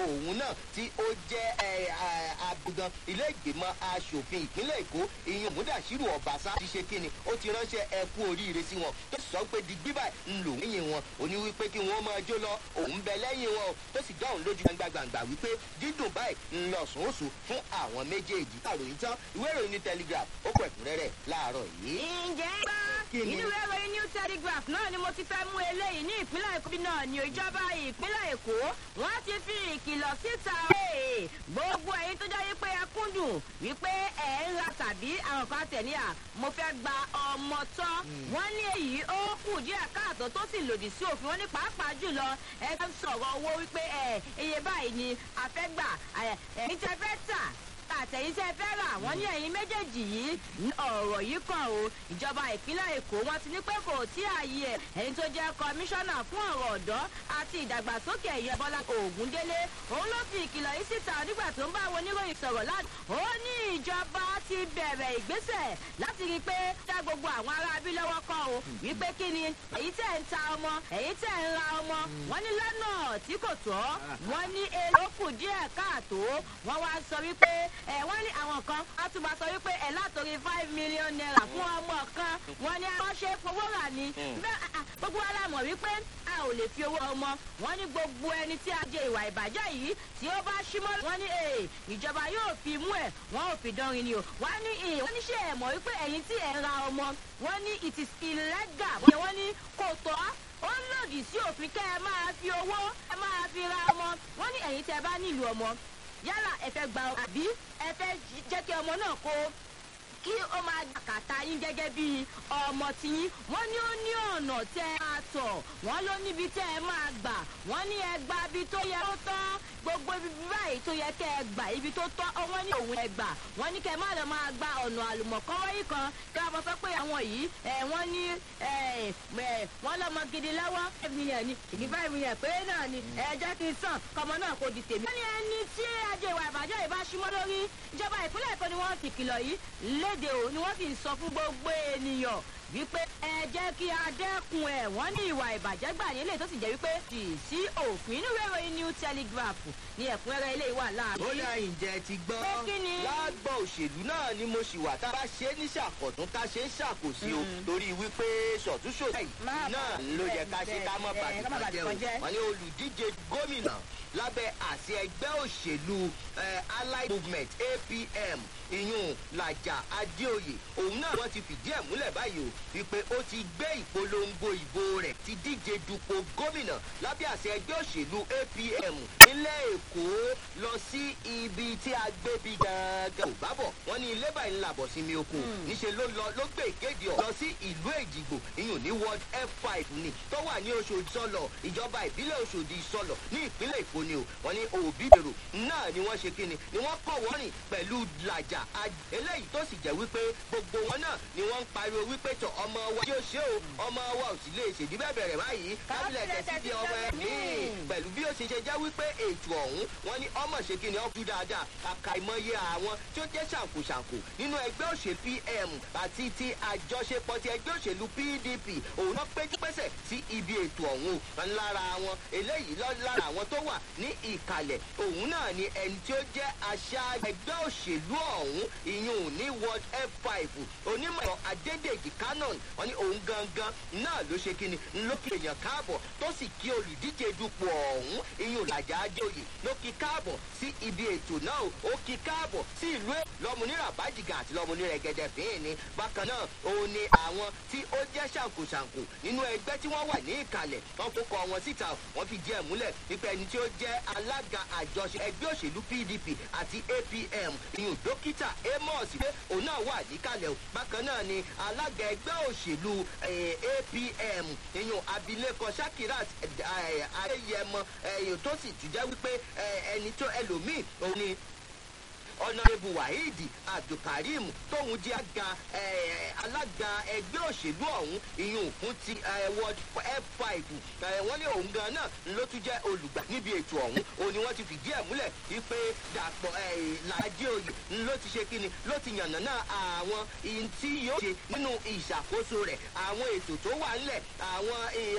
òun náà tí ó jẹ́ abugan ilé ìgbìmọ̀ asòfin ìpínlẹ̀ èkó ìyún múdàṣírù ọ̀bàṣá ti ṣe kíni ó ti ránṣẹ́ ẹkú oríire sí wọn tó sọ pé digbí báyìí ń lò lẹ́yìn wọn òní wípé kí wọ́n máa jó lọ òun bẹ lẹ́yìn wọn o tó sì dáhùn lójú gbàngbàngbà wípé dídùn báyìí ń lọ sùn oṣù fún àwọn méjèèjì. àròyìn tán ìwé ìròyìn ní telegraph ó kọ ẹ̀kúnrẹ́rẹ́ láàárọ̀ yìí. ǹjẹ́ bá inú ìwé ìròyìn new telegraph náà ni mo ti fẹ́ mú eléyìí ní ìpínlẹ̀ èkó bí náà ni ìjọba ìpínlẹ̀ èkó wọ́n ti fi ìkìlọ̀ síta gbogbo ẹ̀yin tó jẹ́ wípé ẹ kúndùn wípé ẹ̀ ń ra tàbí àwọn kan tẹ̀ ní à mo fẹ́ gba ọmọ tán wọ́n ní èyí ó kù díẹ̀ káàtó tó sì lòdì sí òfin wọn ní pàápàá jùlọ ẹ fẹ́ sọ̀rọ̀ owó wípé ẹ iye báyìí ni a fẹ́ gbà ẹ̀yin tẹ fẹ́ tà àtẹ̀yìn tẹ́ fẹ́ rà wọ́n ní ẹ̀yin méjèèjì yìí ọ̀rọ̀ yìí kàn o ìjọba ìpínlẹ̀ èkó wọn ti ní pé kò tí ààyè ẹ̀ ẹni tó jẹ́ kọmíṣánná fún ọ̀rọ̀ ọ̀dọ́ àti ìdàgbàsókè ẹ̀yẹ bọ́lá ògúndélé òun ló fi ìkìlọ̀ yìí síta nígbà tó ń bá àwọn oníròyìn sọ̀rọ̀ láti ó ní ìjọba ti bẹ̀rẹ̀ ìgbésẹ̀ láti rí i pé dá gbogbo àwọn ará abí lọ́wọ́ kọ́ o wípé kí ni èyí tẹ̀ ń ta ọmọ èyí tẹ̀ ń ra ọmọ wọ́n ní lọ́nà tí kò tọ́ wọ́n ní èlò kù díẹ̀ káàtó wọ́n wá sọ wípé ẹ wọ́n ní àwọn kan á tún máa sọ wípé ẹ látòrí five million naira fún ọmọ kan wọ́n ní wọ́n ṣe fowó rà ní. bẹ́ẹ̀ gbogbo wa la mọ̀ wípé a ò lè fi owó ọmọ wọ́n ní gbogbo ẹni tí a jẹ ìwà ìbàjẹ́ yìí tí ó bá símọ́ wọ́n ní ìjọba yóò fi mú ẹ̀ wọ́n ò fi dánrin ni o wọ́n ní wọ́n ní ṣe ẹ̀ mọ̀ wípé ẹ̀yin tí ẹ̀ ń ra ọmọ wọ́n ní it is illegal wọ́n ní kò tọ́ ó ń lòdì sí òfin kẹ́ ẹ máa fi owó ẹ máa fi ra ọmọ wọ́n ní ẹ̀yin tẹ́ bá nílùú ọmọ yálà ẹ fẹ́ gba àbí ẹ fẹ́ jẹ́ kí ọmọ náà kó kí ó máa kàtà yín gẹ́gẹ́ bí ọmọ tiyín wọ́n ní ó ní ọ̀nà tẹ́ ẹ máa tọ̀ wọ́n ló níbi tẹ́ ẹ máa gbà wọ́n ní ẹ gba ibi tó yẹ kó tán gbogbo ibi báyìí tó yẹ kẹ́ ẹ gbà ibi tó tọ́ wọ́n ní òun ẹ gbà wọ́n ní kẹ́ ẹ má lọ máa gba ọ̀nà àlùmọ̀kọ́rọ́ yìí kan kí wọ́n bọ́ sọ pé àwọn yìí wọ́n ní wọ́n lọ́mọ gidi lọ́wọ́ five million ni ìdí five million péré náà ni ẹ jẹ́ kí n sàn kọ́mọ náà kò di tèmi. wọ́n ní ẹni tí ajé ìwà ìbàjẹ́ ìbá símọ́ lórí ìjọba ìpínlẹ̀ èkó ni wọ́n ti kìlọ̀ yìí léde o ni wọ́n sì ń sọ fún gbogbo ènìyàn wípé ẹ jẹ́ kí a dẹ́kun ẹ̀ wọ́n ní ìwà ìbàjẹ́ gbà ní ilé tó sì jẹ́ wípé kì í sí òfin inú ìwé ìròyìn new telegraph ní ẹ̀kúnrẹ́rẹ́ ilé ìwà láàrin. ó ní àyìnjẹ ti gbọ́ pé kí ni. lágbọ́ òṣèlú náà ni mo ṣì wà tá a bá ṣe é ní ṣàkọ̀tún ká ṣe é ṣàkóso o torí wípé ṣọ̀túnṣò náà ló yẹ ká ṣe ká mọ̀ bàtìkàn jẹ́ o wọ́n ní olùdíje gómìnà lábẹ́ àṣẹ ẹgbẹ́ òṣèlú allied movement apm ìyún làjà adéoyè òun náà wọ́n ti fìdí ẹ̀ múlẹ̀ báyìí o wípé ó ti gbé ìpolongo ìbò rẹ̀ ti díje dupò gómìnà lábẹ́ àṣẹ ẹgbẹ́ òṣèlú apm nílẹ̀ èkó lọ sí ibi tí a gbé bí gangan ò bá bọ̀ wọ́n ní ilé báyìí ńlá bọ̀ sí mi oko níṣẹ́ ló lọ ló gbé ìkéde ọ̀ lọ sí ìlú èjìgbò ìyún ní ward f five ni tó wà ní oṣòdì sọlọ ìjọba ìbílẹ̀ oṣòdì sọlọ ní ìpínlẹ̀ èkó ni o wọ́n ní òbí dèrò náà ni wọ́n ṣe kíni ni wọ́n kọ̀ wọ́n rìn pẹ̀lú làjà eléyìí tó sì jẹ́ wípé gbogbo wọn náà ni wọ́n ń pariwo wípé tọ ọmọ wa yóò ṣe o ọmọ wa ò sì lè ṣèdí bẹ́ẹ̀ bẹ̀rẹ̀ báyìí kábílẹ̀ tẹ̀sí di ọmọ ẹ̀ míì pẹ̀lú bí ó ṣe ṣe jẹ́ wípé ètò ọ̀hún wọn ní ọmọ ṣe kí ni ọ kú dáadáa àkàìmọye àwọn tí ó jẹ́ ṣàǹkóṣàǹkó nínú ẹgbẹ́ òṣèlú pm àti ti àjọṣepọ̀ ti ẹgbẹ́ òṣèlú pdp òun náà péjú pẹ́sẹ̀ sí ibi ètò ọ̀hún lára wọn eléyìí lára àwọn tó wà ní ìkàlẹ̀ òun náà ni ẹni tí ó jẹ́ àṣà ẹgbẹ́ òṣèlú ọ̀hún ìyún ní ward f five onímọ̀ adédèjì canon wọn ní òun gangan náà ló ṣe kíni lókè èèyàn káàbọ̀ tó sì kí olùdíje dupò ọ̀hún ìyún làjà àjòyè ló kí káàbọ̀ sí ibi ètò náà ó kí káàbọ̀ sí ìlú lọ́múnira bájìgà àti lọ́múnira gẹ́gẹ́ fín ní bákan náà òun ni àwọn tí ó jẹ́ ṣàǹkóṣàǹkó nínú ẹgbẹ́ tí wọ́n wà ní ìkàlẹ̀ wọn kó kọ wọn síta wọn fi díẹ̀ múlẹ̀ wípé ẹni tí ó jẹ́ alága àjọṣe ẹgbẹ́ òṣèlú pdp àti apm ìyún dókítà amos pé òun náà wà níkàlẹ̀ o bákan náà ni alága ẹgbẹ́ òṣèlú apm ìyún abilékọ shakirat ayẹyẹmọ tó sì tún jẹ́ wípé ẹni tó ẹlòmíì òun ni ọ̀nàrẹ́bù waheed abdulkareem tóun jẹ́ àga alága ẹgbẹ́ òṣèlú ọ̀hún ìyún fún ti ward f five wọ́n ní òun gan náà ló tún jẹ́ olùgbà níbi ètò ọ̀hún òun ni wọ́n ti fìdí ẹ̀ múlẹ̀ wípé dàpọ̀ làájẹ́ oyè ló ti ṣe kíni ló ti yànnà náà àwọn ihun tí yóò ṣe nínú ìṣàkóso rẹ̀ àwọn ètò tó wà ńlẹ̀ àwọn